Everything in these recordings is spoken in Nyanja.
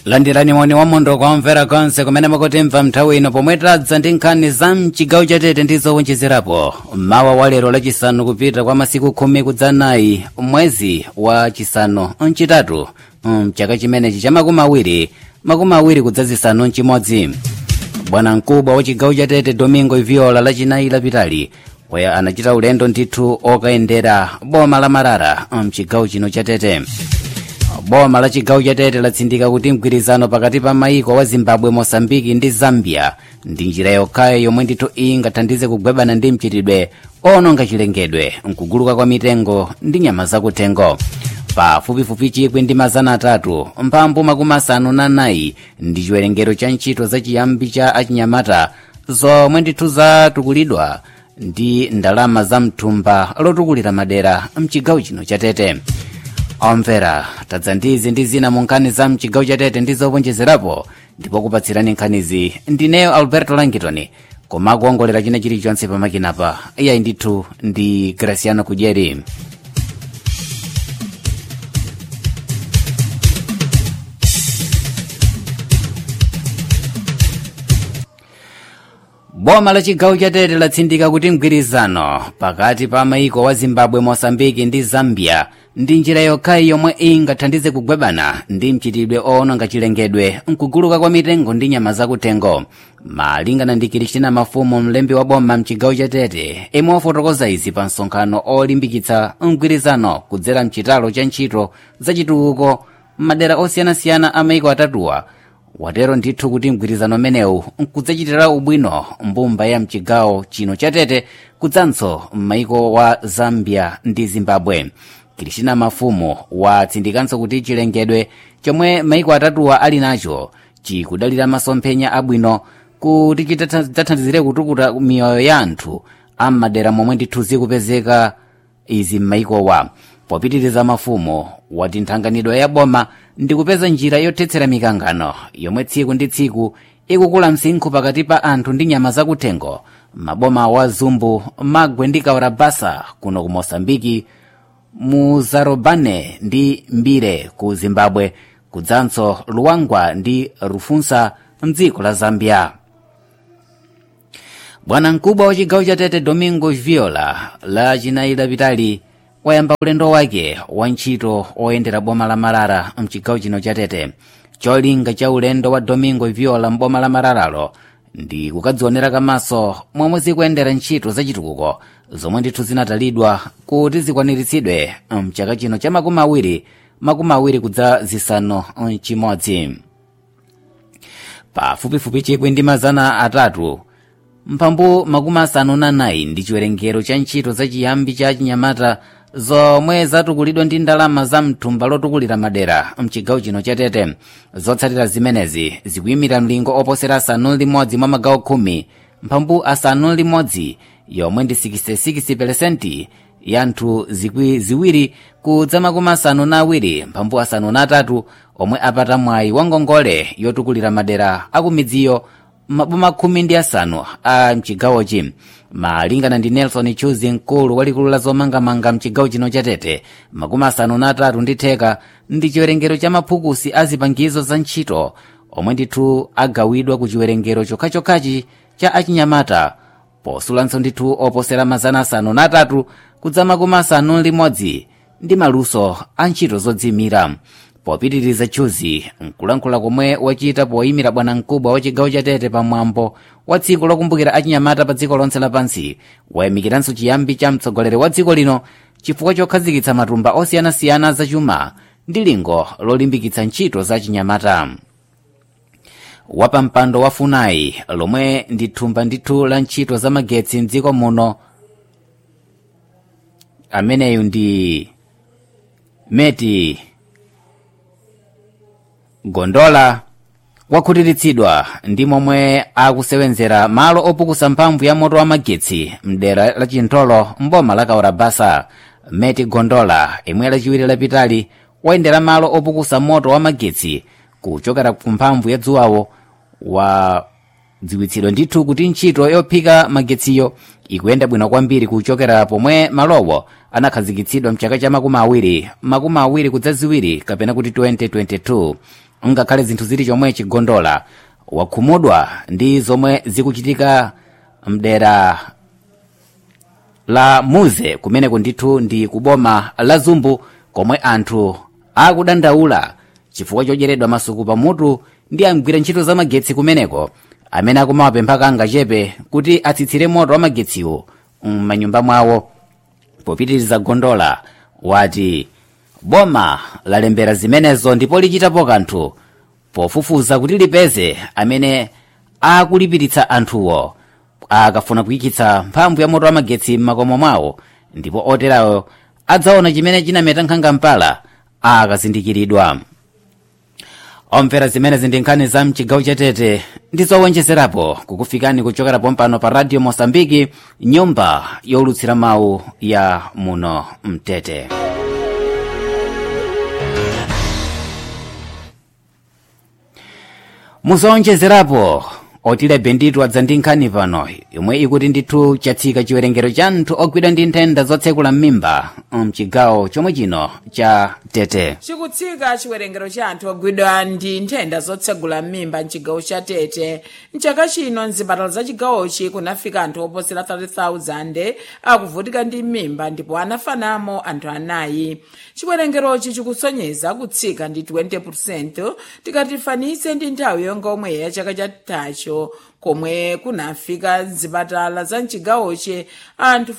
landirani moni wamondo kwamvera konse kumene mukutimva nthawi ino pomwe tadza ndi nkhani za mchigawo chatete ndi zowonjezerapo mawa wa lero lachisanu kupita kwa masiku khumi kudzanayi mwezi wa chisanu mchitatu mchaka chimenechi cha makumi awiri makumi awiri kudzazisanu mchimodzi bwana mkubwa wa chigawo chatete domingo iviola lachinayi lapitali waya anachita ulendo ndithu okayendera boma la marara mchigawo chino chatete boma la chigawo chatete latsindika kuti mgwirizano pakati pa maiko wa zimbabwe mosambiki ndi zambia ndi njira yokhayo yomwe ndithu ingathandize kugwebana ndi mchitidwe ononga chilengedwe mkuguluka kwa mitengo ndi nyama zakuthengo pafupifupi chikwi ndi mazana atatu mphambu makumi asanu na nayi ndi chiwerengero cha ntchito zachiyambi cha achinyamata zomwe ndithu zatukulidwa ndi ndalama za mthumba lotukulira madera mchigawo chino chatete omvera tadza ndizi ndi zina mu nkhani za mchigawo chatete ndi zowonjezerapo ndipo kupatsirani nkhanizi ndineyo alberto langitoni koma akuongolera china chilichonse pamakinapa iyayi ndithu ndi graciano kudyeri boma la chigawo chatete latsindika kuti mgwirizano pakati pa maiko wa zimbabwe mosambiki ndi zambia ndi njira yokhayi yomwe ingathandize kugwebana ndi mchitidwe owononga chilengedwe mkuguluka kwa mitengo ndi nyama zakuthengo malingana ndi kristina mafumu mlembi wa boma mchigawo chatete imwe wafotokoza izi pa msonkhano olimbikitsa mgwirizano kudzera mchitalo cha ntchito zachitukuko m'madera osiyanasiyana a maiko atatuwa watero ndithu kuti mgwirizano umenewu nkudzachitira ubwino mbumba ya mchigawo chino chatete kudzanso m'maiko wa zambia ndi zimbabwe kristina mafumu watsindikanso kuti chilengedwe chomwe maiko atatuwa ali nacho chikudalira masomphenya abwino kuti chidzathandizire kutukuta miyoyo ya anthu am'madera momwe ndithu zikupezeka izi m'maikowa popitiriza mafumu wati nthanganidwe ya boma ndi kupeza njira yothetsera mikangano yomwe tsiku ndi tsiku ikukula msinkhu pakati pa anthu ndi nyama zakuthengo maboma wa zumbu magwe ndi kaurabasa kuno ku mosambiki mu zarobane ndi mbire ku zimbabwe kudzanso luwangwa ndi rufunsa mdziko la zambia bwana mkubwa wa chigawo chatete domingo viola la chinayi lapitali wayamba ulendo wake wa ntchito oyendera boma la marara mchigawo chino chatete cholinga cha ulendo wa domingo viola mboma la mararalo ndi kukadzionera kamaso momwe zikuyendera ntchito zachitukuko zomwe ndithu zinatalidwa kuti zikwaniritsidwe mchaka chino cha makumi awiri makumi awiri kudza zisanu chimodzi pafupifupi chikwi ndi mazana atatu mphambu makumi asanu na nayi ndi chiwerengero cha ntchito zachiyambi cha chinyamata zomwe zatukulidwa ndi ndalama za mthumba lotukulira madera mchigawo chino chatete zotsatira zimenezi zikuyimira mlingo oposera asanu limodzi mwa magawo khumi mphambu asanu limodzi yomwe ndi 66 ya anthu zikwi ziwiri kudza makumi asanu na awiri mphambu asanu na atatu omwe apata mwayi wa ngongole yotukulira madera akumidziyo maboma khumi ndi asanu a mchigawochi malingana ndi nelson chuzi mkulu walikulu la zomangamanga mchigawo chino chatete makumi asanu na atatu ndi theka ndi chiwerengero cha maphukusi a zipangizo za ntchito omwe ndithu agawidwa ku chiwerengero chokhachokhachi cha achinyamata posulanso ndithu oposera mazana asanu na atatu kudza makumi asanu limodzi ndi maluso a ntchito zodzimira popitiriza chuzi nkulankhula komwe wachita poyimira bwana mkubwa wa chigawo chatete pamwambo wa tsiku lokumbukira achinyamata pa dziko lonse lapansi wayamikiranso chiyambi cha mtsogoleri wa dziko lino chifukwa chokhazikitsa matumba osiyanasiyana zachuma ndi lingo lolimbikitsa ntchito za chinyamata wapampando wa funai lomwe ndi thumba ndithu la ntchito za magetsi mdziko muno ameneyu ndi meti gondola wakhutiritsidwa ndi momwe akusewenzera malo opukusa mphamvu ya moto wa magetsi mdera la chintolo mboma la kaurabasa meti gondola imwe lachiwiri lapitali wayendera malo opukusa moto wa magetsi kuchokera ku mphamvu ya dzuwawo wadziwitsidwa ndithu kuti ntchito yophika magetsiyo ikuyenda bwino kwambiri kuchokera pomwe malowo anakhazikitsidwa mchaka cha makumi awiri makumi awiri kudza ziwiri kapena kuti 2022 ngakhale zinthu zili chomwe chigondola wakhumudwa ndi zomwe zikuchitika mdera la muze kumeneko ndithu ndi kuboma la zumbu komwe anthu akudandaula chifukwa chocheredwa masuku pamutu ndi amgwira ntchito za magetsi kumeneko amene akumawapempha kangachepe kuti atsitsire moto wa magetsiwo m'manyumba mwawo popitiriza gondola wati boma lalembera zimenezo ndipo lichitapo kanthu pofufuza kuti lipeze amene akulipiritsa anthuwo akafuna kuyikitsa mphamvu ya moto wa magetsi m'makomo mwawo ndipo oterawo adzaona chimene chinameta nkhanga mpala akazindikiridwa omvera zimenezi ndi nkhani za mchigawo chatete ndi zowonjezerapo kukufikani kuchokera pompano pa radio mosambiki nyumba yolutsira mawu ya muno mtete muzowonjezerapo otilebe ndithu adza ndi nkhani pano yomwe ikuti ndithu chatsika chiwerengero cha anthu ogwidwa ndi nthenda zotsekula m'mimba mchigawo chomwe chino cha tete chikutsika chiwerengero cha anthu ogwidwa ndi nthenda zotsegula m'mimba mchigawo cha tete mchaka chino mzipatala za chigawochi kunafika anthu oposera 30,000 akuvutika ndi m'mimba ndipo anafanamo anthu anayi chiwerengerochi chikusonyeza kutsika ndi 20% tikatifanise ndi nthawi yonga omwe ya chaka chathacho komwe kunafika mzipatala za mchigawochi anthu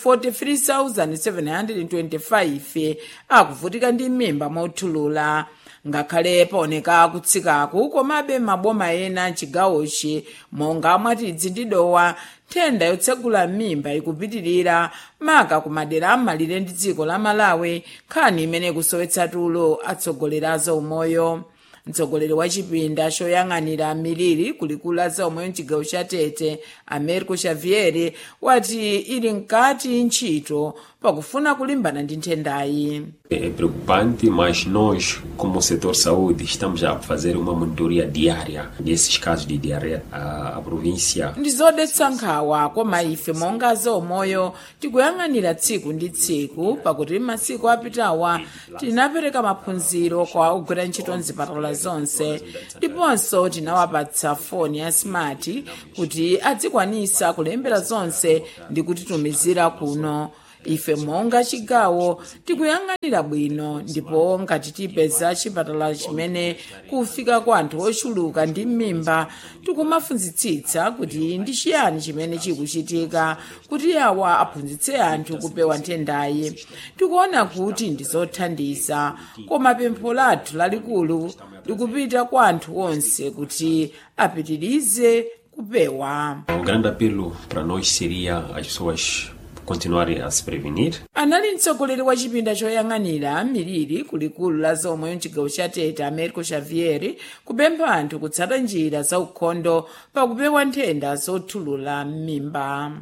43,725 akuvutika ndi m'mimba mothulula ngakhale paoneka kutsikaku komabe maboma ena mchigawochi monga mwatidzi ndi dowa nthenda yotsegula m'mimba ikupitirira maka kumadera am'malire ndi dziko la malawi nkhani imene ikusowetsa tulo atsogoleri a zaumoyo mtsogoleri wa chipinda choyang'anira miliri kulikulu za umoyo mchigawo cha tete americo xavier wati ili mkati ntchito pakufuna kulimbana ndi nthendayi É preocupante, mas nós, como setor saúde, estamos a fazer uma monitoria diária desses casos de diarreia. A, a província ndi zodetsa nkhawa koma ife monga zaumoyo tikuyang'anira tsiku ndi tsiku pakuti masiku apitawa tinapereka maphunziro kwa ogwira ntchito mzipatala zonse ndiponso tinawapatsa foni ya smart kuti adzikwanisa kulembera zonse ndi kutitumizira kuno ife monga chigawo tikuyang'anira bwino ndipo ngati tipeza chipatala chimene kufika kwa anthu ochuluka ndi m'mimba tikumafunzitsitsa kuti ndi chiyani chimene chikuchitika kuti awa aphunzitse anthu kupewa nthendayi tikuona kuti ndi zothandiza koma pempho lathu lalikulu likupita kwa anthu onse kuti apitirize kupewa um grande apelo para nós seria as pessoas continuarem a se prevenir. anali mtsogoleri wa chipinda choyang'anira miliri kulikulu la zaumoyo mchigawo cha tete americo xavier kupempha anthu kutsata njira za ukhondo pakupewa nthenda zothulula m'mimba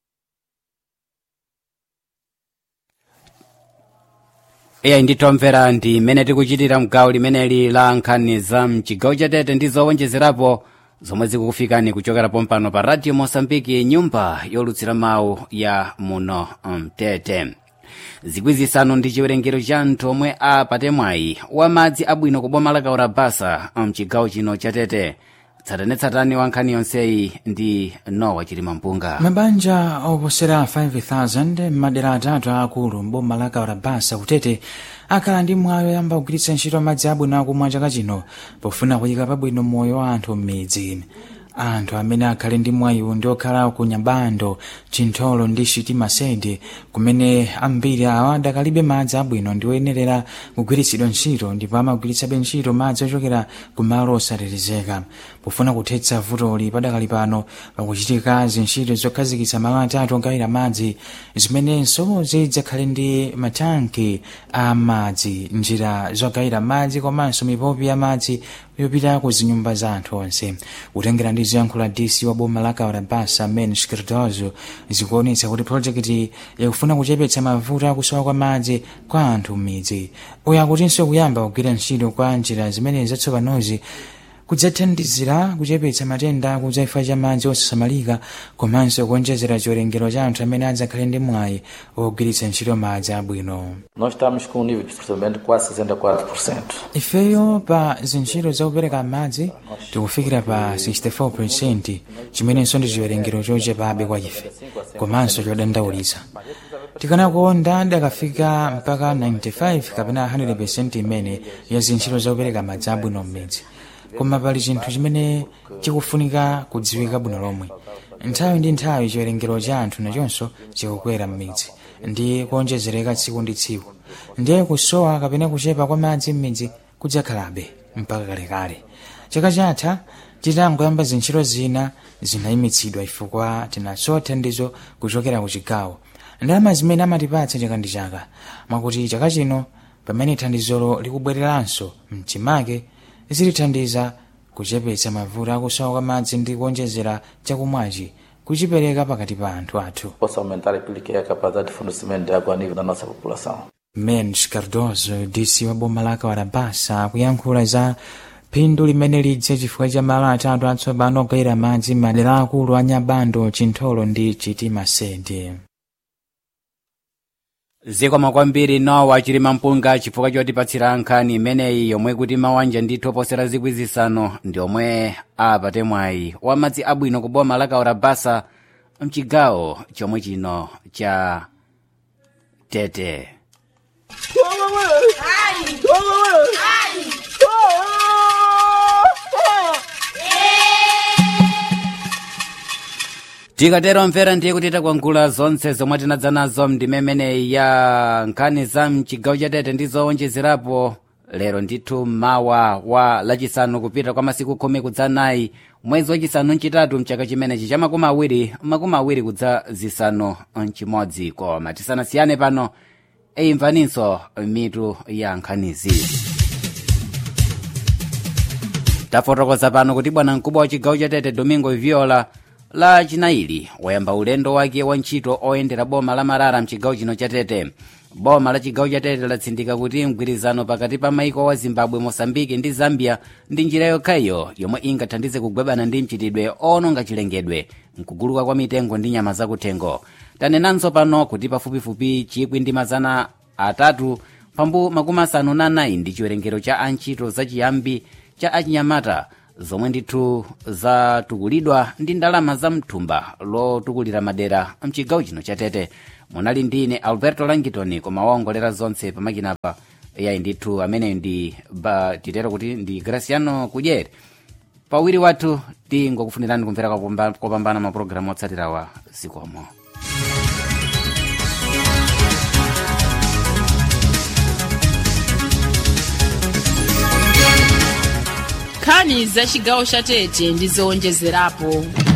iye nditomvera ndi mmene tikuchitira mgawo limeneli la nkhani za mchigawo cha tete ndi zowonjezerapo zomwe zikukufikani kuchokera pompano pa radio mosambiki nyumba yolutsira mawu ya muno mtete zikwi zisanu ndi chiwerengero cha anthu omwe apate mwayi wa madzi abwino kuboma la kaurabasa mchigawo chino cha tete tsatanetsatane wa nkhani yonseyi ndi nowa chilima mpunga mabanja oposera 5000 m'madera atatu aakulu mboma la kaurabasa kutete akhala ndi mwayi oyamba kugwiritsa ntchito madzi abwino akumwa chaka chino pofuna kuyika pabwino moyo wa anthu m'midzi anthu amene akhale ndi mwayiwu ndi okhala ku nyabando chintholo ndi chitima sede kumene ambiri awa adakalibe madzi abwino ndi oyenerera kugwiritsidwa ntchito ndipo amagwiritsabe ntchito madzi ochokera ku malo osatetezeka pofuna kuthetsa vutoli padakali pano pakuchitika zintchito zokhazikitsa malo atatu ogawira madzi zimenenso zidzakhale ndi matanki a madzi njira zogawira madzi komanso mipopi ya madzi yopita ku zinyumba za anthu onse kutengera ndi ziyankhulo dc wa boma la kaurabasa men skirtozo zikuonetsa kuti projekiti yakufuna kuchepetsa mavuto akusowa kwa madzi kwa anthu m'midzi uyu akutinso kuyamba kugwira ntchito kwa njira zimene zatsopanozi kudzathandizira kuchepetsa matenda kudzaifa cha madzi osasamalika komanso kuonjezera chiwerengero cha anthu amene adzakhale ndi mwayi ogwiritsa ntchito madzi abwino Nós estamos com um nível de tratamento de quase 64%. ifeyo pa zintchito zakupereka madzi tikufikira pa 64 chimenenso ndi chiwerengero chochepabe kwa ife komanso chodandaulitsa tikanakonda dakafika mpaka 95 kapena 100 imene ya zintchito zakupereka madzi abwino m'midzi koma pali chinthu chimene chikufunika kudziwika bwino lomwe nthawi ndi nthawi chiwerengero cha anthu nachonso chikukwera m'midzi ndi kuonjezereka tsiku ndi tsiku ndiye kusowa kapena kuchepa kwa madzi m'midzi kudzakhalabe mpaka kalekale chaka chatha titangoyamba zintchito zina zinayimitsidwa chifukwa tinasowa thandizo kuchokera ku chigawo ndalama zimene amatipatsa chaka ndi chaka mwakuti chaka chino pamene thandizolo likubwereranso mchimake zilithandiza kuchepetsa mavuto akusowa kwa madzi ndi kuonjezera chakumwachi kuchipereka pakati pa anthu athu Possa aumentar aquilo que é a capacidade de fornecimento de água a nível da nossa população. mens cardozo dc wa boma la kawarabasa akuyankhula za phindu limene lidze chifukwa cha malo atatu atsopano ogayira madzi madera akulu a nyabando chintholo ndi chitima sede zikomo kwambiri nowa chilima mpunga chifukwa chotipatsira nkhani imeneyi yomwe kuti mawanja ndithu oposera zikwi zisanu ndi omwe apate mwayi wa madzi abwino ku boma la kawarabasa mchigawo chomwe chino cha tete tikatero mvera ndiye kuti takwangula zonse zomwe tinadza nazo mdimemeneyi ya nkhani za mchigawo cha tete ndi zowonjezerapo lero ndithu mawa wa lachisanu kupita kwa masiku khumi kudza nayi mwezi wachisanu mchitatu mchaka chimenechi cha makumi awiri makumi awiri kudza zisanu mchimodzi koma tisanasiyane pano imvaninso mitu ya nkhanizi tafotokoza pano kuti bwana mkubwa wa chigawo cha tete domingo viola la chinaili wayamba ulendo wake wa ntchito oyendera boma la marara mchigawo chino cha tete boma la chigawo cha tete latsindika kuti mgwirizano pakati pa maiko wa zimbabwe mosambiki ndi zambia ndi njira yokhayo yomwe ingathandize kugwebana ndi mchitidwe ononga chilengedwe mkuguluka kwa mitengo ndi nyama zakuthengo tanenanso pano kuti pafupifupi chikwi ndi mazana atatu pambu makumi asanu na anayi ndi chiwerengero cha antchito zachiyambi cha achinyamata zomwe ndithu zatukulidwa ndi ndalama za mthumba lotukulira madera mchigawo chino cha tete munali ndine alberto langitoni koma waongolera zonse pamakinapa yayi ndithu ameneyo ndi ba titero kuti ndi graciano kudyere pawiri wathu tingokufunirani kumvera kopamba- kopambana mapulogalamu otsatirawa zikomo nkhani za chigawo cha tete ndi zowonjezerapo